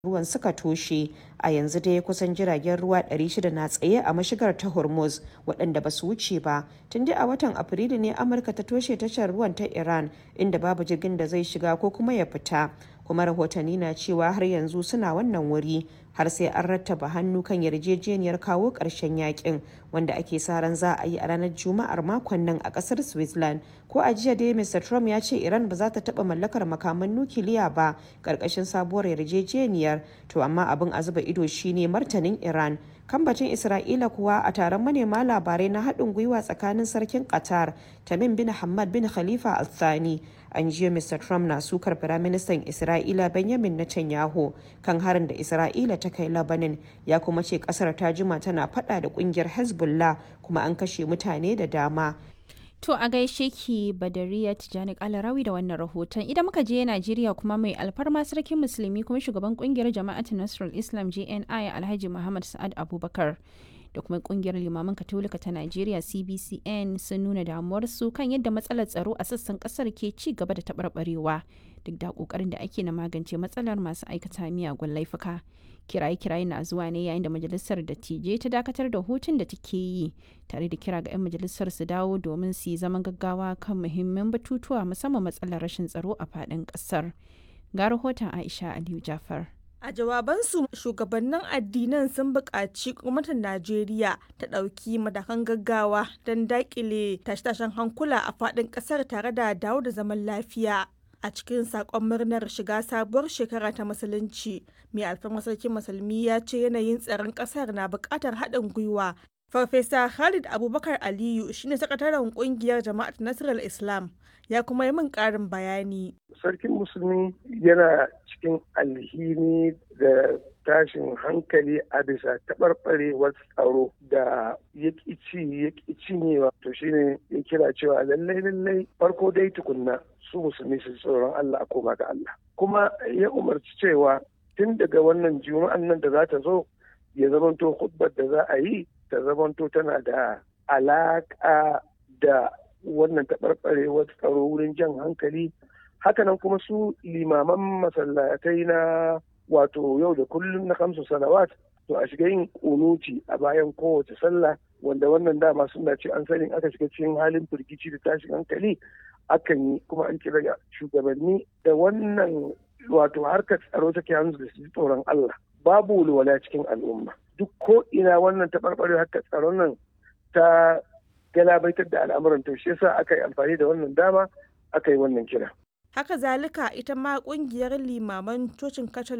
ruwan suka toshe a yanzu dai kusan jiragen ruwa 600 na tsaye a mashigar ta hormuz waɗanda ba su wuce ba tun dai a watan afrilu ne amurka ta toshe tashar ruwan ta iran inda babu jirgin da zai shiga ko kuma ya fita kuma rahotanni na cewa har yanzu suna wannan wuri har sai an rattaba hannu kan yarjejeniyar kawo ƙarshen yakin wanda ake sa ran za a yi a ranar juma'ar makon nan a ƙasar switzerland ko a jiya dai mr trump ya ce iran ba za ta taɓa mallakar makaman nukiliya ba ƙarƙashin sabuwar yarjejeniyar to amma abin a zuba ido shine martanin iran kambacin isra'ila kuwa a taron manema labarai na haɗin gwiwa tsakanin sarkin qatar tamim bin hamad bin khalifa al thani an jiya mr trump na sukar firaministan isra'ila benjamin netanyahu kan harin da isra'ila ta kai labanin ya kuma ce kasar ta jima tana fada da kungiyar hezbollah kuma an kashe mutane da dama To a gaishe ki Badariya Tijani Kalarawi da wannan rahoton. Idan muka je Najeriya kuma mai alfarma sarkin musulmi kuma shugaban kungiyar jama'atin Nasrul Islam JNI Alhaji Muhammad Sa'ad Abubakar da kuma kungiyar limaman katolika ta Najeriya CBCN sun nuna damuwarsu kan yadda matsalar tsaro a sassan kasar ke ci gaba da taɓarɓarewa duk da kokarin da ake na magance matsalar masu aikata miyagun laifuka. kiraye-kiraye na zuwa ne yayin da majalisar dattijai ta dakatar da hutun da take yi tare da kira ga 'yan majalisar su dawo domin su yi zaman gaggawa kan muhimman batutuwa musamman matsalar rashin tsaro a faɗin ƙasar ga rahoton aisha aliyu jafar A jawabansu shugabannin addinan sun buƙaci gwamnatin Najeriya ta ɗauki matakan gaggawa don daƙile tashe-tashen hankula a faɗin ƙasar tare da dawo da zaman lafiya. a cikin sakon murnar shiga sabuwar shekara ta musulunci mai alfarma sarkin musulmi ya ce yanayin tsaron kasar na bukatar haɗin gwiwa farfesa khalid abubakar aliyu shine sakataren kungiyar jama'at nasarar islam ya kuma yi min ƙarin bayani sarkin musulmi yana cikin alhini da tashin hankali a bisa taɓarɓarewar tsaro da ya ci ya cinyewa to shine ya kira cewa lallai lallai farko dai tukunna su musulmi su tsoron Allah a koma ga Allah kuma ya umarci cewa tun daga wannan juma'an nan da za ta zo ya zamanto hudbar da za a yi ta zamanto tana da alaƙa da wannan taɓarɓarewar tsaro wurin jan hankali hakanan kuma su limaman masallatai na wato yau da kullum na kamsu salawat to a shiga yin kunuti a bayan kowace sallah wanda wannan dama suna ce an sani aka shiga cikin halin firgici da tashin hankali akan yi kuma an kira shugabanni da wannan wato harkar tsaro take hannu da su tsoron Allah babu walwala cikin al'umma duk ko ina wannan taɓarɓare harkar tsaron nan ta galabaitar da al'amuran to shi yasa aka yi amfani da wannan dama aka yi wannan kira haka zalika ita ma kungiyar limaman cocin